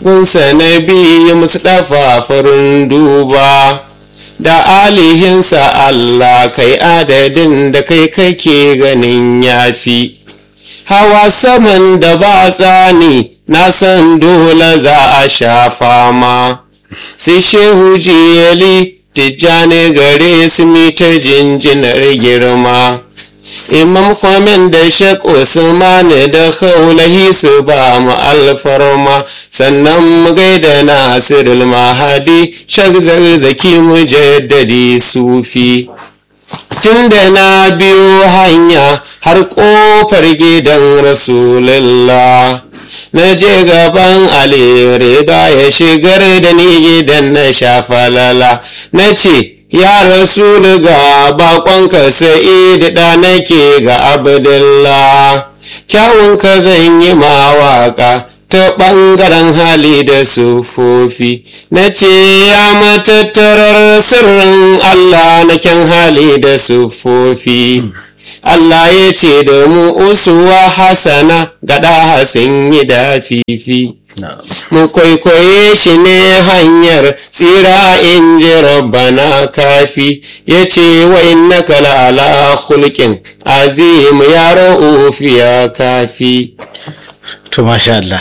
gunsa na biyu mustafa farin duba da alihinsa Allah kai adadin da kai kake ganin yafi hawa saman da ba tsani na san dole za a sha fama sai shehu jiyali tijjani gare su mita jinjinar girma imam kwamen da shek usman da kaulahi su ba mu alfarma sannan mu gaida nasirul mahadi shek zarzaki mu jaddadi sufi tunda na biyo hanya har kofar gidan rasulullah na je gaban ali riga ya shigar da ni gidan na shafalala na ce ya rasulu ga bakonka sa'id da nake ga abdullah kyawunka zan yi mawaka ta ɓangaren hali da sufofi na ce ya matattarar sirrin Allah na kyan hali da sufofi Allah ya ce da mu usuwa hasana gada sun yi da fifi mu kwaikwaye shi ne hanyar tsira in ji rabbana kafi ya ce wa innaka la'ala hulkin azim ya ra'ufi ya kafi to masha Allah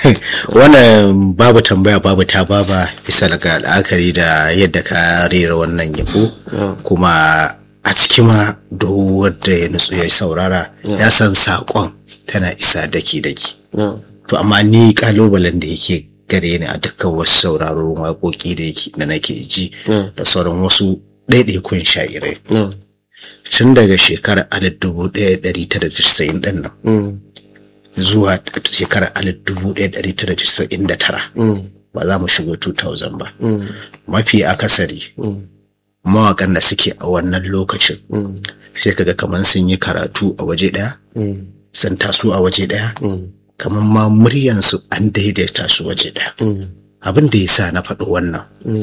wannan babu tambaya babu ta baba bisa daga la'akari da yadda ka rera wannan yabo kuma a ciki ma duk wanda ya nutsu ya saurara ya san saƙon tana isa daki-daki to amma ni kalubalen da yake gare ni a dukkan wasu sauraron waƙoƙi da yake da nake ji da sauran wasu ɗaiɗaikun sha'irai tun daga shekarar alif dubu ɗaya ɗari tara casa'in ɗin nan zuwa shekarar alif dubu ɗaya ɗari tara casa'in da tara ba za mu shigo 2000 ba mafi akasari mawaƙan da suke a wannan lokacin sai kaga kamar sun yi karatu a waje ɗaya sun taso a waje ɗaya kamar ma muryansu an daidaita su waje ɗaya abin da ya sa na faɗi wannan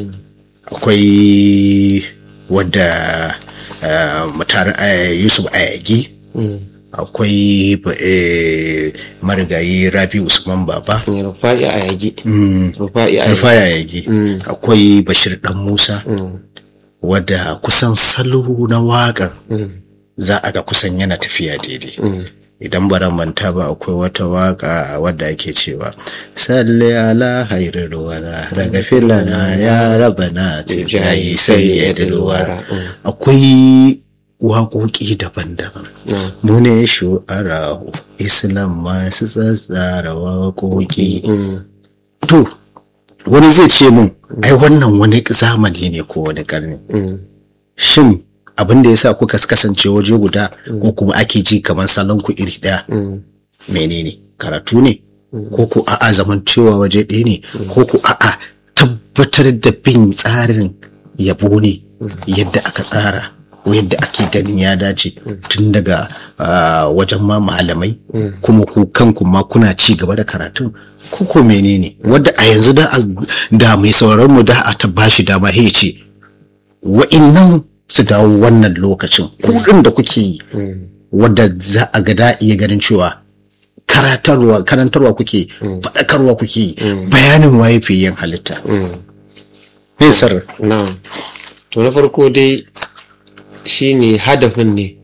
akwai wadda mutar yusuf ayagi akwai marigayi rabi usman baba rufa'i a yagi rufa'i ayagi akwai bashir dan musa wadda kusan salo na waƙan za a ga kusan yana tafiya daidai idan bara manta ba akwai wata waka wadda ake cewa salli ala hairar wara daga filana ya raba na tijayi sai ya dilwara akwai waƙoƙi daban-daban mu ne shu'arahu islam masu tsatsara waƙoƙi to wani zai ce mun ai wannan wani zamani ne ko wani ƙarni shin abin da ya sa kuka kasance waje guda ko kuma ake ji kamar salon ku iri ɗaya menene karatu ne ko ku a'a zamancewa waje ɗaya ne ko ku a'a tabbatar da bin tsarin yabo ne yadda aka tsara ko yadda ake ganin ya dace tun daga wajen ma malamai kuma ku kanku ma kuna ci gaba da karatun ko ko menene wadda a yanzu da mai sauraron mu da a ta bashi dama ya ce wa'innan su dawo wannan lokacin kudin da kuke yi wadda za a ga da iya ganin cewa karatarwa karantarwa kuke faɗakarwa kuke yi bayanin waye fi yin halitta Nesar. na to na farko dai shine hadafin ne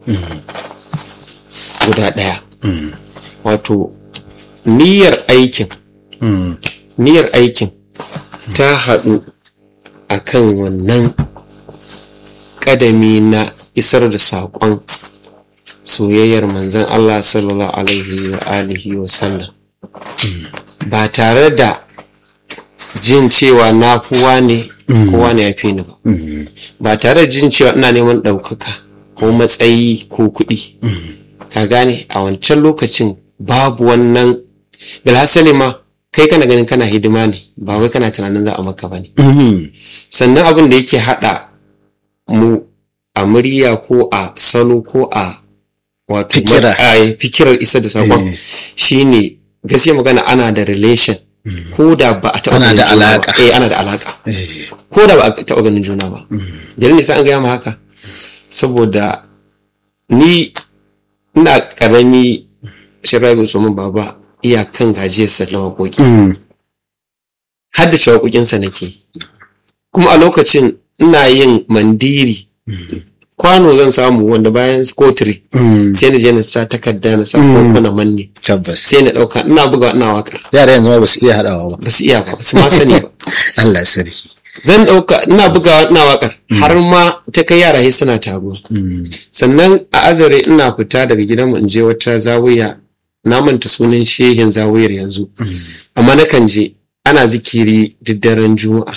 guda ɗaya wato niyyar aikin niyyar aikin ta haɗu akan wannan kadami na isar da saƙon soyayyar manzan Allah sallallahu alaihi wa alihi wa sallam ba tare da jin cewa na fuwa ne kowa ne ya fi ni ba ba tare da jin cewa ina neman ɗaukaka ko matsayi ko kuɗi ka gane a wancan lokacin babu wannan bilhassali ma kai kana ganin kana hidima ne ba wai kana tunanin za a maka ba ne sannan abin da yake haɗa mu a murya ko a salo ko a wato Fikira. a fikirar isa da sakon shine gaskiya magana ana da relation ko da ba a taɓa Ana ganin da juna ba. alaka. eh ana da alaka ko da ba a taɓa ganin juna ba dalilin nisa an gaya ma haka saboda ni ina karami shirabi usman baba iyakan gajiyarsa na waƙoƙi haddace waƙoƙinsa nake kuma a lokacin ina yin mandiri kwano zan samu wanda bayan kotiri Mm, sai na je na sa takarda na sa koko na manne tabbas sai na ɗauka ina buga ina waka yara yanzu ma ba su iya haɗawa ba ba su iya ba ba su ma sani ba Allah sarki zan ɗauka ina bugawa ina wakar har ma ta kai yara sai suna taruwa Mm, sannan a azare ina fita daga gidanmu in je wata zawiya na manta sunan shehin zawiyar yanzu amma nakan je ana zikiri duk daren juma'a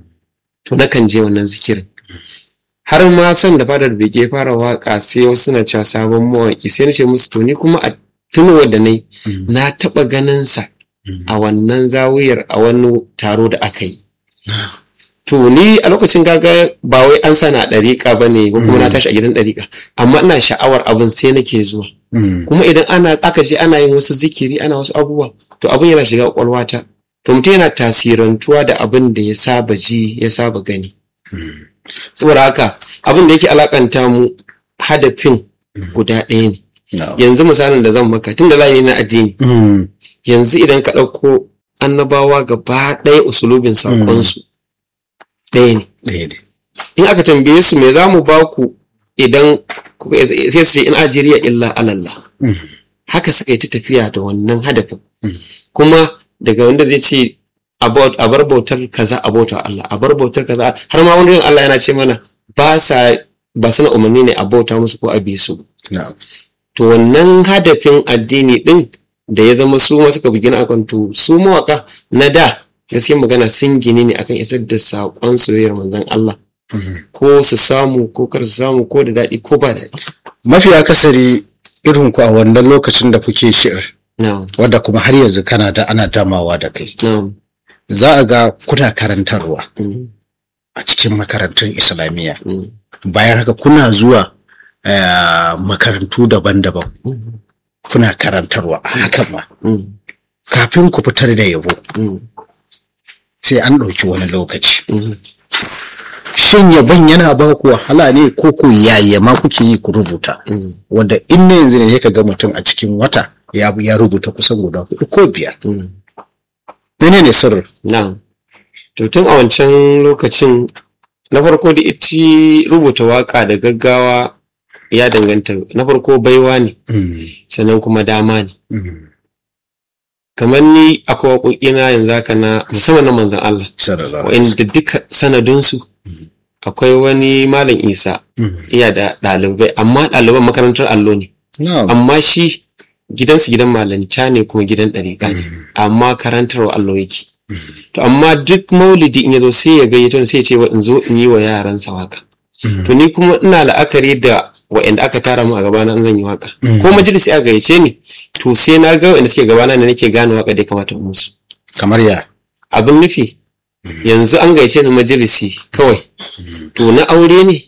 to nakan je wannan zikirin har ma san da fadar bege fara waka sai wasu suna cewa sabon mawaki sai na ce musu to ni kuma a tunuwa da nai na taɓa ganin sa a wannan zawiyar a wani taro da aka yi to ni a lokacin gaga ba wai an sana a ɗariƙa ba ne ko kuma na tashi a gidan ɗariƙa amma ina sha'awar abin sai nake zuwa mm, kuma idan ana aka je ana yin wasu zikiri ana wasu abubuwa to abin yana shiga kwakwalwata to mutum yana tasirantuwa da abin da ya saba ji ya saba gani saboda haka abin da yake alakanta mu hadafin guda ɗaya ne no. yanzu misalin da zan maka tun da layi na addini Mm, yanzu idan ka ɗauko annabawa gaba ɗaya usulubin saƙonsu ɗaya ne ɗaya ne in aka tambaye su me za mu ba ku idan kuka sai su ce in ajiriya illa alallah Mm, haka suka yi ta tafiya da wannan hadafin kuma daga wanda zai ce about a bar bautar kaza a bautar Allah a bar bautar kaza har ma wani Allah yana ce mana ba sa ba suna umarni ne a bauta musu ko a bi su no. to wannan hadafin addini din da ya zama su ma suka bugina akan to su mawaka na da gaskiya magana sun gini ne akan isar da saƙon soyayyar manzon Allah ko su samu ko kar su samu ko da daɗi ko ba daɗi mafi akasari irin ku a wannan lokacin da kuke shi'ir na'am wadda kuma har yanzu kana da ana damawa da kai na'am za a ga kuna karantarwa mm, a cikin makarantun islamiyya mm, bayan haka kuna zuwa eh, makarantu daban-daban mm, kuna karantarwa a hakan ma mm, kafin ku fitar da yabo mm, sai an ɗauki wani lokaci mm. shin yabon yana ba ku wahala ne ko ku yaya ma kuke yi ku rubuta Mm. wanda in ne yanzu ne ka ga mutum a cikin wata ya ya rubuta kusan guda hudu ko biyar Mm. menene sirrin Na'am. To tun a wancan lokacin na farko da iti rubuta waka da gaggawa ya danganta na farko baiwa ne Mm, sannan kuma dama ne. mm, Kamar ni akwai waƙoƙina yanzu haka na musamman na manzan Allah sallallahu alaihi wa'inda duka sanadinsu akwai wani malam Isa Mm. iya da ɗalibai amma ɗaliban makarantar allo ne Na'am. amma shi gidansu gidan malanta ne kuma gidan ɗariƙa ne amma karantarwa allo yake to amma duk maulidi in ya zo sai ya gayyato ni sai ya ce wa in zo in yi wa yaransa waka to ni kuma ina la'akari da wa'anda aka tara mu a gabana in zan yi waka ko majalisi aka gayyace ni to sai na ga wa'anda suke gabana ne nake gane waka da ya kamata in musu kamar ya abin nufi yanzu an gayyace ni majalisi kawai to na aure ne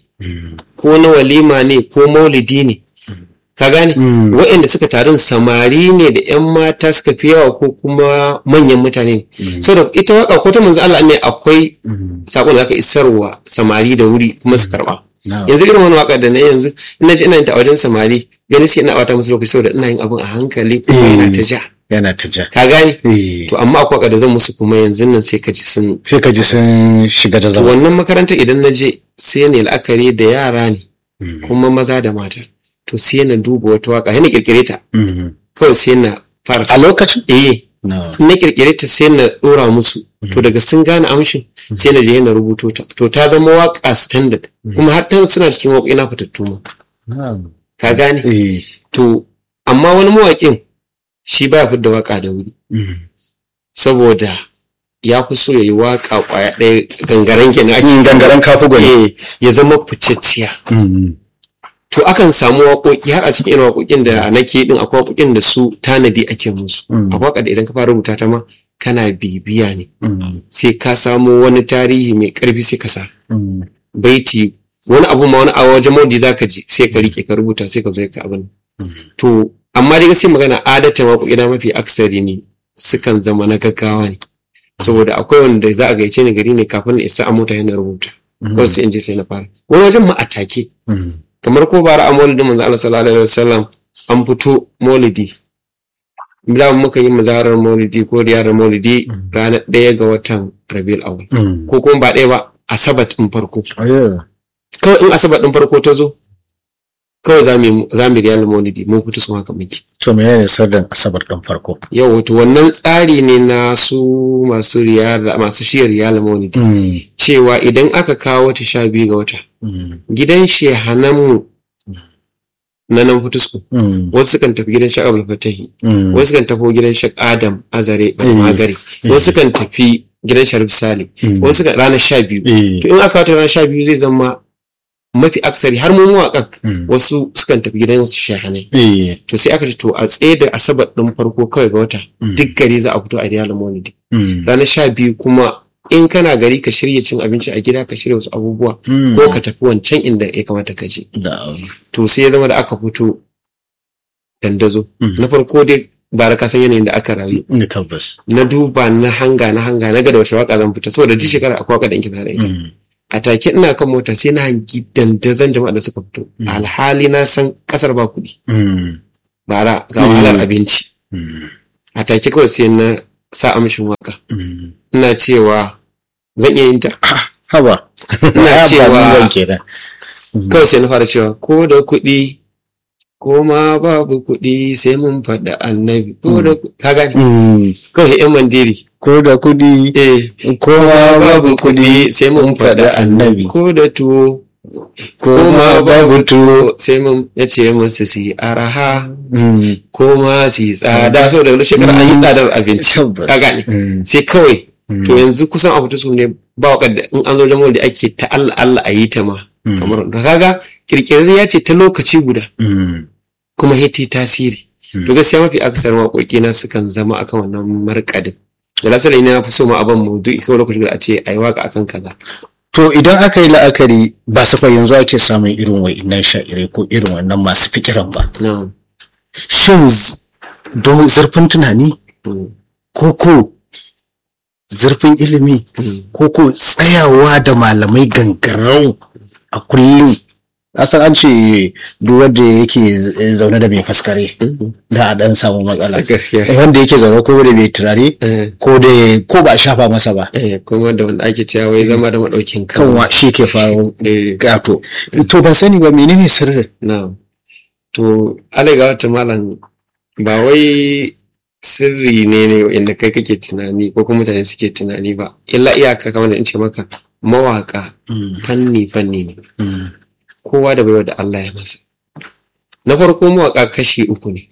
ko na walima ne ko maulidi ne ka gane waɗanda suka tarin samari ne da 'yan mata suka fi yawa ko kuma manyan mutane ne saboda ita waka ko ta manzo Allah ne akwai sakon da aka isarwa samari da wuri kuma su karba Na'am. yanzu irin wani waka da na yanzu ina ji ina yin ta a wajen samari gani sai ina bata musu lokaci saboda ina yin abin a hankali kuma yana ta ja yana ta ja ka gane Eh, to amma akwai waka da zan musu kuma yanzu nan sai ka ji sun sai ka ji sun shiga da To zama wannan makaranta idan na je sai ne la'akari da yara ne kuma maza da mata to sai na duba wata waka yana kirkire ta Mhm. kawai sai na fara a lokacin eh no. na kirkire ta sai na dora musu to daga sun gane amshin sai na je na rubuto ta to ta zama waka standard kuma har ta suna cikin waƙoƙi na fitattu ma Na'am. ka gane Eh, to amma wani mawaƙin shi baya fidda waka da wuri mhm. saboda ya fi so ya yi waka kwaya ɗaya gangaren kenan ake Mm, gangaren kafu gwani eh, ya zama ficicciya Mhm. to akan samu waƙoƙi har a cikin irin waƙoƙin da nake din akwai waƙoƙin da su tanadi ake musu Mm. akwai waƙa da idan ka fara rubuta ta ma kana bibiya ne Mhm. sai ka samo wani tarihi mai ƙarfi sai ka sa Mhm. baiti wani abu ma wani a wajen maudi zaka ji sai ka rike ka rubuta sai ka zo ka abin to amma dai gaskiya magana adatan waƙoƙi na mafi aksari ne sukan zama na gaggawa ne saboda akwai wanda za a gaice ni gari ne kafin na isa a mota yana rubuta kawai sai in je sai na fara wani wajen ma a take Mhm. kamar ko bara a maulidin manzo Allah sallallahu alaihi wasallam an fito maulidi da muka yi muzaharar maulidi ko riyarar maulidi ranar ɗaya ga watan rabiul awal Mm. ko kuma ba ɗaya ba asabat ɗin farko Ayo. kawai in asabat ɗin farko ta zo kawai za mu yi- za mu yi riyar maulidi mun fito su haka muke To menene sirrin asabar ɗin farko? yau wato wannan tsari ne na su masu riyar masu shiyar riyar maulidi Mm. cewa idan aka kawo wata sha biyu ga wata Mm. gidan shehananmu na nan fitusku Mm. wasu kan tafi gidan shak abul fatahi Mm. wasu kan tafi gidan shak adam azare magari wasu kan tafi gidan sharif sale Mm. wasu kan ranar sha biyu Eh. to in aka wata ranar sha biyu zai zama mafi aksari har mu mawaƙan Mm. wasu sukan tafi gidan su shahanai Eh. to sai aka ce to a tsaye da asabar ɗin farko kawai ga wata duk gari za a fito a riyal maulidi Mm. ranar sha biyu kuma in kana gari ka shirya cin abinci a gida ka shirya wasu abubuwa Mm. ko ka tafi wancan inda ya kamata ka je Da. to sai ya zama da aka fito dandazo Mm. na farko dai ba da kasan yanayin da aka rayu Ni tabbas. na duba na hanga na hanga na ga da wace waka zan fita saboda duk shekara akwai waka da inki da ita Mm. a take ina kan mota sai na hangi dandazon jama'a da suka fito alhali na san kasar ba kuɗi Mm. bara ga wahalar abinci Mm. a take kawai sai na sa amshin waka Mm. ina cewa zan iya yin ta Haba. Ina Ah, ba cewa- ni zan kenan. kawai sai na fara cewa ko da kuɗi ko ma babu kuɗi sai mun faɗa annabi ko da ku- ka gani Mm. kawai yan mandiri Ko da kuɗi. eh Ko ma babu kuɗi. sai mun faɗa annabi ko da tuwo Ko ma babu tuwo. sai mun ya ce musu su yi araha Mm. ko ma su yi tsada saboda wani shekara an yi tsadar abinci Tabbas. ka gane Mm. sai kawai to yanzu kusan a fito su ne ba wa da in an zo jamal da ake ta Allah Allah a yi ta ma kamar da kaga kirkirar ya ce ta lokaci guda Mm. kuma hiti tasiri to gaskiya mafi aksar waƙoƙi na sukan zama akan wannan markadin da lasar ina na fi so ma abin mu duk kawai lokaci guda a ce a yi waka akan kaza To idan aka yi la'akari ba safai yanzu ake samun irin wa'innan sha'irai ko irin wannan masu fikiran ba. na'am Shin z- don zurfin tunani Mm. ko ko zurfin ilimi ko ko tsayawa da malamai gangarau a kullum asan an ce duk wanda yake zaune da mai faskare da a dan samu matsala gaskiya wanda yake zaune ko da bai turare eh ko da ko ba a shafa masa ba eh kuma da wanda ake cewa wai zama da madaukin kan kanwa shi ke faru eh gato to ban sani ba menene sirrin na'am to alai ga wata malam ba wai sirri ne ne inda kai kake tunani ko kuma mutane suke tunani ba illa iyaka kamar da in ce maka mawaka fanni fanni ne kowa da baiwa da Allah ya masa na farko mawaka kashi uku ne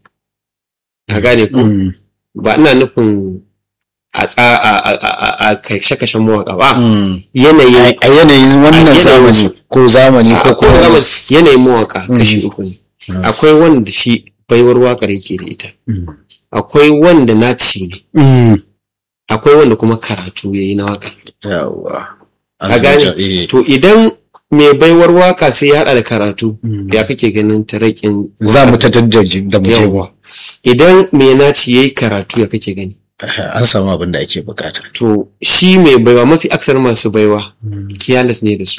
a gane ko Mm, ba ina nufin a tsa a a a- a kashe kashen mawaka ba mm. yanayin a yanayin wannan yanayin zamani su. ko zamani ko a kuma kuma yanayin mawaka kashi uku ne akwai wanda shi baiwar wakar yake da ita Mm. akwai wanda naci ne Mm. akwai wanda kuma karatu ya yi na waka yawa a gane Eh. to idan mai baiwar waka sai ya haɗa da karatu ya kake ganin tarakin za mu ta daddaji da mu je yawa idan mai naci ya yi karatu ya kake gani an samu abin da ake bukata to shi mai baiwa mafi aksar masu baiwa kiyalas ne da su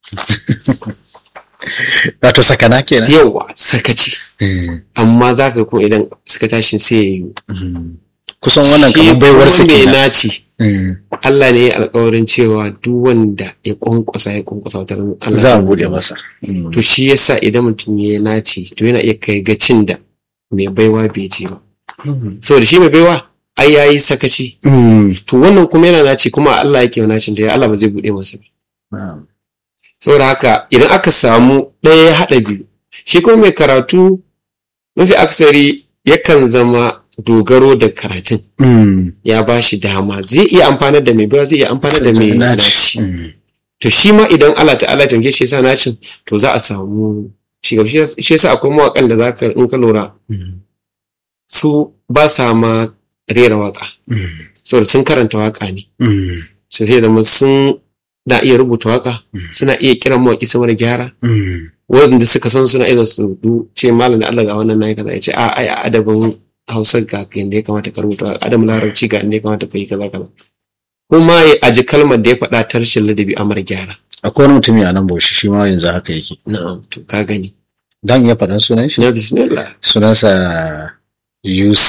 wato sakana kenan yawa sakaci Mm. amma za ka kuma idan suka tashi sai ya yi kusan wannan shi kamar baiwar su kuma mai kenan naci Mm. Allah ne ya alkawarin cewa duk wanda ya kwankwasa ya kwankwasa wata ran Allah za a zai bude masa Mm. to shi yasa idan mutum ya yi naci to yana iya kai gacin da mai baiwa bai je ba saboda shi mai baiwa ai yayi sakaci Mm. to wannan kuma yana naci kuma Allah yake wa nacin da ya Allah ba zai bude masa ba Na'am. saboda haka idan aka samu ɗaya ya haɗa biyu shi kuma mai karatu mafi aksari yakan zama dogaro da karatun Mm. ya ba shi dama zai iya amfanar da mai baiwa zai iya amfanar da mai naci Mm. to shi ma idan Allah ta'ala ya tamke shi yasa nacin to za a samu shi gaba shi shi yasa akwai mawaƙan da zaka in ka lura Mm. su ba sa ma rera waka Mm. saboda sun karanta waka ne Mm. su sai zama sun na iya rubuta waka suna iya kiran mawaƙi sama da gyara Mm. wanda suka san suna iya su du ce malam da Allah ga wannan nayi kaza ya ce a ai a adabin Hausa ga yanda ya kamata ka rubuta adam larabci ga inda ya kamata ka yi kaza kaza kuma ya aji kalmar da ya faɗa ta rashin ladabi a mara gyara akwai wani mutumi a nan bauchi shi ma yanzu haka yake na'am to ka gani dan iya faɗan sunan shi na bismillah sunansa Yusuf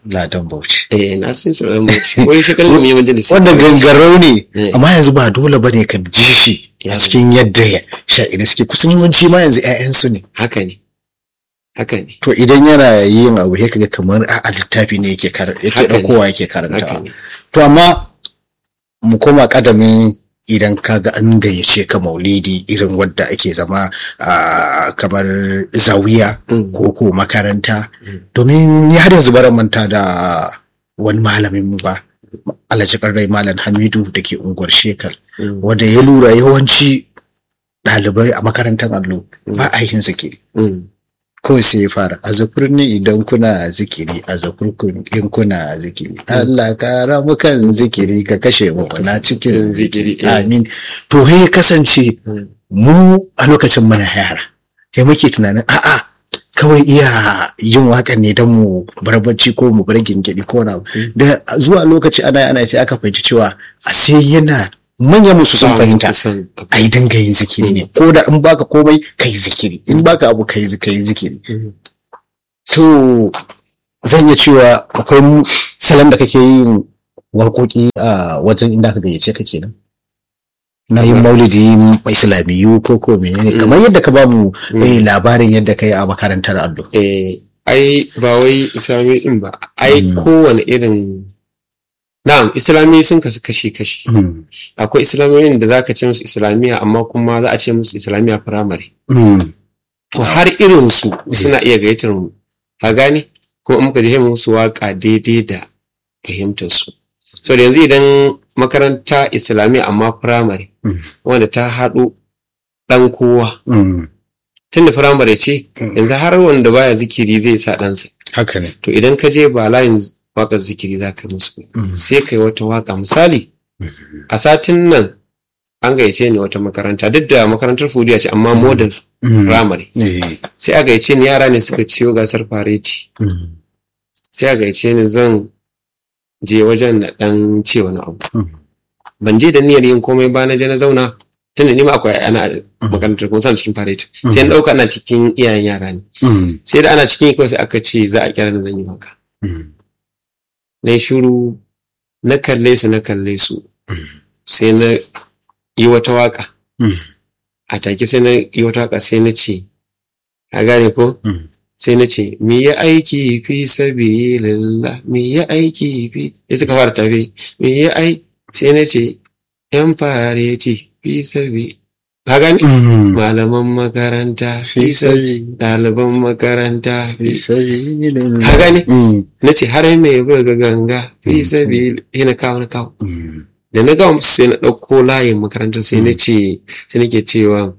ladan bauchi eh na san su dan bauchi wai shekarun da mu yi majalisi wanda gangarau ne Eh. amma yanzu ba dole bane ka ji shi a Ya. cikin yadda ya sha'iri suke kusan yawanci ma yanzu 'ya'yansu ne haka ne haka ne to idan yana yin abu ya kaga kamar a littafi ne yake kar- yake Haka ne. ɗaukowa yake haka karantawa ne to amma mu koma kadamin idan kaga an gayyace ka maulidi irin wadda ake zama a kamar zawiya Mm. ko ko makaranta domin ni har yanzu baran manta da wani malamin mu ba alhaji rai malam hamidu da ke unguwar shekar Mm. wanda ya lura yawanci ɗalibai a makarantar allo ba a yin zikiri Mm. kawai sai ya fara a ne idan kuna zikiri a zakurkun in kuna zikiri Allah kara mu kan zikiri ka kashe mu na cikin zikiri Zikiri, eh. amin to he ya kasance Mm. mu a lokacin muna yara sai muke tunanin a'a kawai iya yin waƙar ne don mu bar bacci ko mu bar gingiri ko na da zuwa lokaci ana ana sai aka fahimci cewa a sai yana manyan musu sun Samun fahimta kusan abu. a yi dinga yin zikiri ne ko da in baka komai ka yi zikiri in baka abu ka yi ka yi zikiri Mm. to zan iya cewa akwai mu- salon da kake yin waƙoƙi a wajen inda aka gayyace ka kenan na yin maulidi islamiyu ko ko menene kamar yadda ka ba mu eh, labarin yadda ka yi a makarantar allo eh ai ba wai islami din ba ai Mm. kowane irin na'am islami sun kasu kashi kashi Mm, akwai islamiyoyin da zaka ce musu islamiya amma kuma za a ce musu islamiya firamare mm, to har irin su suna iya gayyatar mu ka gane kuma in muka je mu musu waka daidai da fahimtar su so da yanzu idan makaranta islamiyya amma firamare Mm. wanda ta haɗu ɗan kowa mm. tun da firamare ce Mm. yanzu har wanda baya zikiri zai sa ɗansa haka ne to idan ka je ba layin waƙar zikiri za ka musu ba. Mm. sai kai wata waka misali a satin nan an gayyace ni wata makaranta duk da makarantar fudiya ce amma model Mm. firamare Eh, sai a gayyace ni yara ne suka ciyo gasar fareti mm, sai a gayyace ni zan je wajen na dan ce wani abu Mm. ban je da niyyar yin komai ba na je na zauna tun da ni ma akwai ana a makarantar kuma sana cikin fareti sai na dauka ana cikin iyayen yara ne mm, sai da ana cikin yi kawai sai aka ce za a kira ni zan yi waka mm, na yi shuru na kalle su na kalle su sai na yi wata waka mm, a take sai na yi wata waka sai na ce a gane ko mm. sai na ce mi ya aiki fi sabilillah mi ya aiki fi ya suka fara tafi mi ya ai sai na ce yan fareti fi sabi ka gane Mm. malaman makaranta fi Fi sabi sabi- ɗaliban makaranta fi fi sabilillah. ka gane Mm, na ce har mai buga ganga fi sabi yana kawo na kawo mm, da na gama musu sai na ɗauko layin makarantar sai na ce sai nake cewa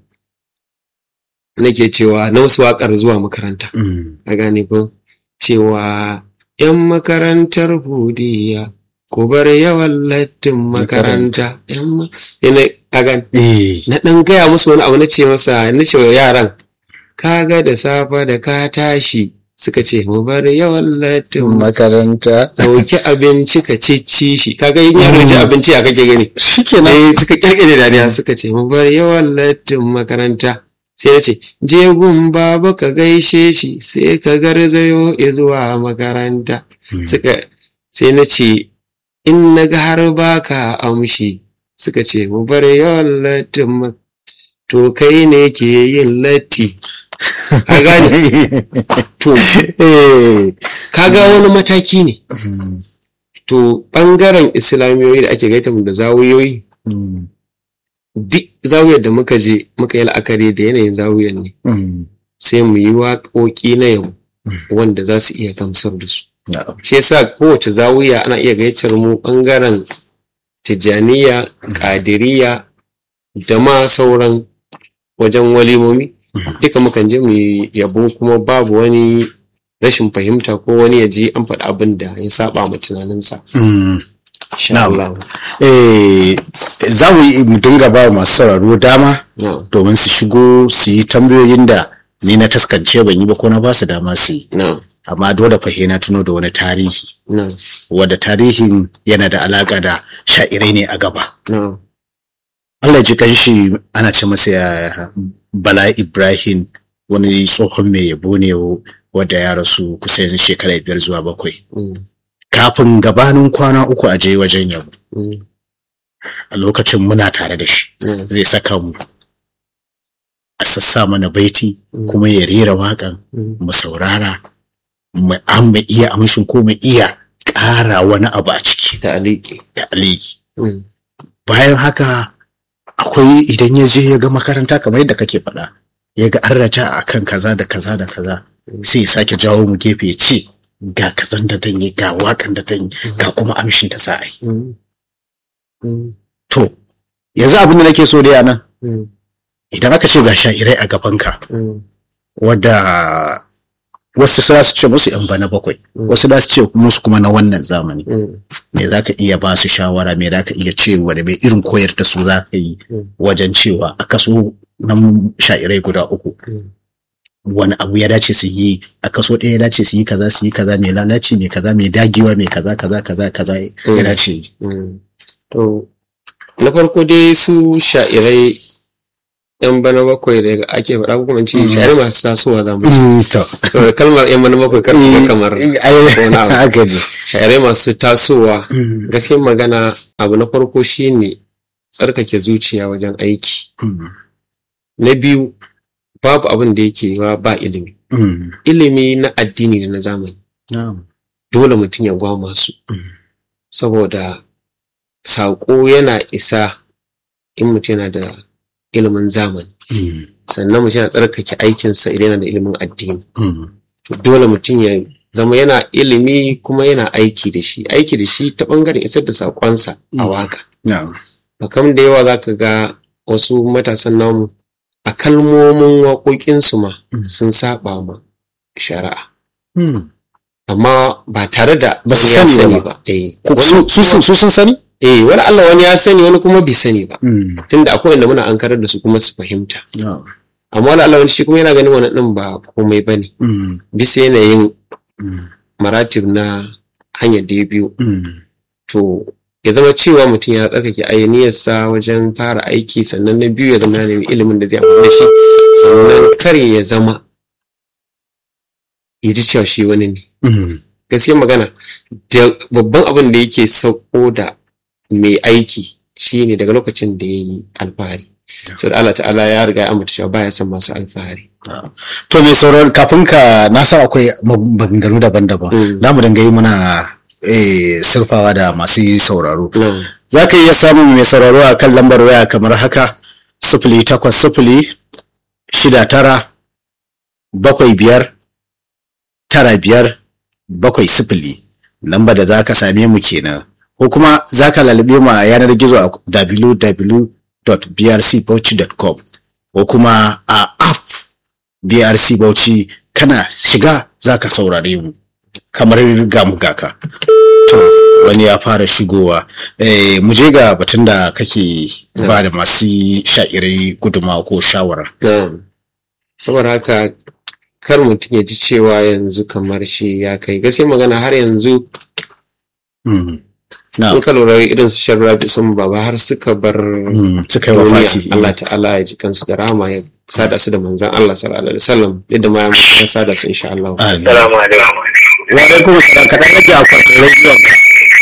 nake cewa na wasu waƙar zuwa makaranta mm. a gane ko cewa ‘yan makarantar budiya ku bar yawan lattin makaranta ‘yan ma- yana a gane Eh, na ɗan gaya musu wani abu na ce masa na ce wa yaran kaga da safa da ka tashi suka ce mu bar yawan lattin makaranta dauki abinci ka cicci shi kaga yin yaro ya ci abinci a kake gani shikenan sai suka kirkire dariya suka ce mu bar yawan lattin makaranta sai ya ce je gun baba ka gaishe shi sai ka garzayo zuwa makaranta suka sai na ce in na ga har baka amshi suka ce mu bar yawan lattin ma- to kai ne ke yin latti ka gane to Eh, kaga wani mataki ne mm, to ɓangaren islamiyoyi da ake gaita mu da zawuyoyi mm, duk zawuyar da muka je muka yi la'akari da yanayin zawuyar ne mm. sai mu yi waƙoƙi na yau wanda za su iya gamsar da su Na'am. shi yasa kowace zawuya ana iya gaitar mu ɓangaren tijjaniya ƙadiriya da ma sauran wajen walimomi duka mukan je mu yi yabo kuma babu wani rashin fahimta ko wani ya ji an faɗi abin da ya saba ma tunaninsa Mm. insha Na'am. Allah Eh, za mu yi mu dinga ba masu sauraro dama na'am domin su shigo su yi tambayoyin da ni na taskance ban yi ba ko na ba su dama su yi na'am amma dole fa na tuno da wani tarihi na'am wadda tarihin yana da alaka da sha'irai ne a gaba na'am Allah ya ji kanshi ana ce masa ya Bala Ibrahim wani tsohon mai yabo ne wadda ya rasu kusan shekara biyar zuwa bakwai mm, kafin gabanin kwana uku a je wajen yabo Mm. a lokacin muna tare da shi Mm. zai saka mu a sassa mana baiti Mm. kuma ya rera waƙan Mm. mu saurara mu an mu iya amshin ko mu iya ƙara wani abu a ciki ta aliki da aliki Mm. bayan haka akwai idan ya je ya ga makaranta kamar yadda kake faɗa ya ga an rata a kan kaza da kaza da kaza sai ya sake jawo mu gefe ya ce ga kazan da dan yi ga wakan da dan yi ga kuma amshin da za a yi Mm. Mm. to yanzu abin da nake so da nan Mm. idan aka ce ga sha'irai a gabanka Mm. wadda wasu za su ce musu yan bana bakwai wasu za su ce musu kuma na wannan zamani Mm. me za ka iya ba su shawara me za ka iya cewa da mai irin koyar da su za ka yi Mm. wajen cewa a kaso na sha'irai guda uku Mm. wani abu ya dace su yi a kaso ɗaya ya dace su yi kaza su yi kaza mai lalaci mai kaza mai dagewa mai kaza kaza kaza kaza ya Mm. dace yi Mm. To, na farko dai su sha'irai yan bana bakwai da ake faɗa ko kuma in ce sha'irai masu tasowa za mu ce. Mm, to Saboda kalmar yan bana bakwai kar su ga kamar Eh, ai, wani abu. haka ne sha'irai masu tasowa Mm, gaskiyar magana abu na farko shine tsarkake zuciya wajen aiki. mm, Na biyu babu abin da yake wa ba ilimi. mm, Ilimi na addini da na zamani. na'am, Dole mutum ya gwama su. Mm. Saboda saƙo yana isa in mutum yana da ilimin zamani. mm, sannan mutum yana tsarkake aikinsa idan yana da ilimin addini mm, to dole mutum ya zama yana ilimi kuma yana aiki da shi aiki da shi ta bangaren isar da saƙonsa a Mm. waka na'am, bakam da yawa za ka ga wasu matasan namu a kalmomin waƙoƙinsu ma Mm. sun saba ma shari'a mm. amma ba tare da Ba su ya sani ba. ba eh Ko wani- su su- su sun sani eh wani Allah wani ya sani wani kuma bai sani ba Mm, tunda akwai wanda muna ankarar da su kuma su fahimta na'am, amma wani Allah wani shi kuma yana ganin wannan din ba komai bane mm, bisa yanayin mm, maratib na hanyar da ya biyu mm, to ya zama cewa mutum ya tsarkake ayaniyarsa wajen fara aiki sannan na biyu ya zama ya nemi ilimin da zai amfani da shi sannan kar ya zama ya ji cewa shi wani ne mm, gaskiya magana da babban abin da yake sauko da mai aiki shine daga lokacin da ya yi alfahari sau da Allah ta'ala ya riga ya ambata cewa baya son masu alfahari na'am. to mai sauraro kafin ka na san akwai maganganu daban-daban Mm. na mu dinga yi muna eh, surfawa da masu sauraro Na'am. za ka iya samun mai sauraro a kan lambar waya kamar haka sifili takwas sifili shida tara bakwai biyar tara biyar bakwai sifili lamba da za ka same mu kenan ko kuma za ka lalube mu a yanar gizo a www.brcbauchi.com ko kuma a app brc bauchi kana shiga za ka saurare mu kamar ga mu gaka to wani ya fara shigowa eh, mu je ga batun da kake ba da masu sha'irai guduma ko shawara Na'am. Saboda haka kar mutum ya ji cewa yanzu kamar shi ya kai gaskiya magana har yanzu Mm. na in ka lura irin su shan rabi sun baba har suka bar mm, suka yi wafati duniya Allah ta'ala ya ji kansu da rahama ya sada su da manzan Allah sallallahu alaihi wasallam yadda ma ya sada su insha Allah Amin. Salamu alaikum. wa alaikum salam kaɗan rage akwatin rediyon ka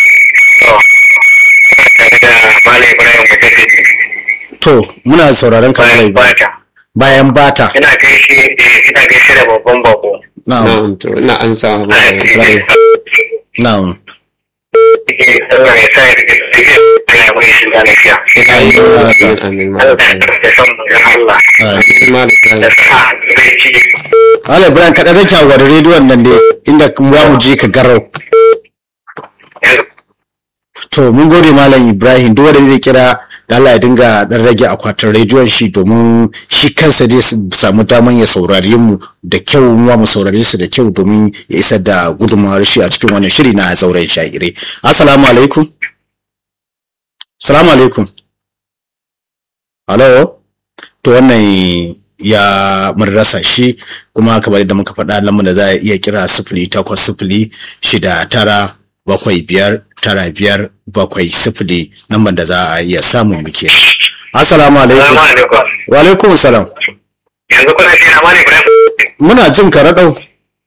To, ina tare da Malam Ibrahim Mujaddidi to muna sauraron ka bayan Malam Ibrahim. bata. bayan bata Ina gaishe eh, ina gaishe da babban bako. na'am na'am to ina an sa ma Ibrahim na'am Eh, Allah ya sa ya rike rike Allah ya mai shi da lafiya. amin amin ma Allah Ibrahim ya san mu Allah. amin. ma Ibrahim Da sa zai ci. Malam Ibrahim kaɗan rage akwatin rediyon nan dai inda za mu je ka garau Yanzu To mun gode Malam Ibrahim duk wanda zai kira da Allah ya dinga dan rage akwatin rediyon shi domin shi kansa zai samu daman ya saurare mu da kyau mu mu saurare su da kyau domin ya isar da gudunmawar shi a cikin wannan shiri na zauren sha'ire. Assalamu alaikum. Assalamu alaikum. Hello. To wannan ya mun rasa shi kuma kamar yadda muka faɗa lamar da za a iya kira sifili takwas sifili shida tara bakwai biyar tara biyar bakwai sifili lambar da za a iya samun muke. Assalamu alaikum. Salamu alaikum. Wa alaikum salam. Yanzu kuna shi na Malam Ibrahim. Muna jin ka raɗau.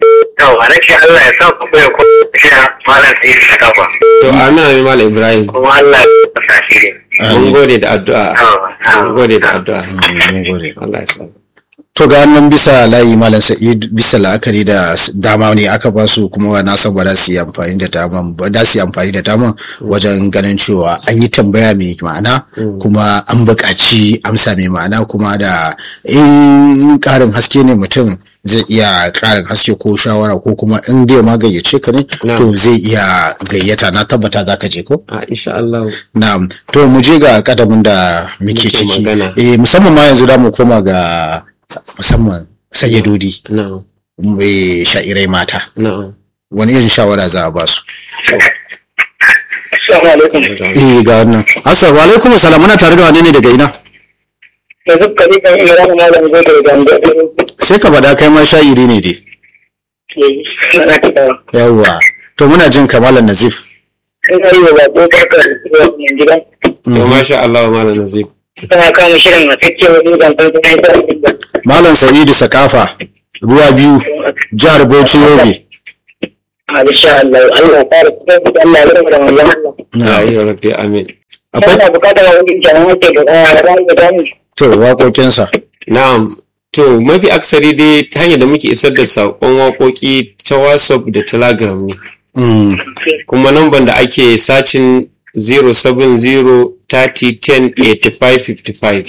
yawa na ce Allah ya sa ku bai ko shi malam sai ya kafa to amin amin malam ibrahim kuma Allah ya sa shi ne mun gode da addu'a yawa mun gode da addu'a mun gode Allah ya sa to ga nan bisa layi malam sa'id bisa la'akari da s- dama ne aka ba su kuma na san ba za su yi amfani da daman ba za su yi amfani da daman wajen ganin cewa an yi tambaya mai ma'ana kuma an buƙaci amsa mai ma'ana kuma da in ƙarin haske ne mutum zai iya ƙarin haske ko shawara ko kuma in dai ma gayyace ka ne Na'am. to zai iya gayyata na tabbata za ka je ko a insha Allah Na'am, to mu je ga kadamin da muke Muke ciki. magana. Eh musamman ma yanzu da mu koma ga musamman sayyadodi na'am eh sha'irai mata. na'am Wani irin shawara za a ba su? assalamu alaikum Eh ga wannan. Assalamu alaikum salam muna tare da wani ne daga ina? da duk kare kan ina da malam zai da gamba Sai ka faɗa kai ma sha'iri ne dai. na ta Yawwa. To muna jin kamalan Nazif. ina yi wa bako barka da zuwa gidan to masha Allah malam nazif tana kama shirin a kake wani zantar da ya yi Malam Sa'idu Sakafa. Ruwa biyu. Jihar Bauchi Yobe. a insha Allah Allah ya fara kuma da Allah ya rama da wannan Allah Na'am. ya rabbi amin Akwai Ina bukatar wani jama'a ke da ra'ayi da dani to waƙoƙinsa. na'am to mafi aksari dai ta hanyar da muke isar da saƙon waƙoƙi ta whatsapp da telegram ne Mm. kuma namban da ake sacin 070 30 10 85 55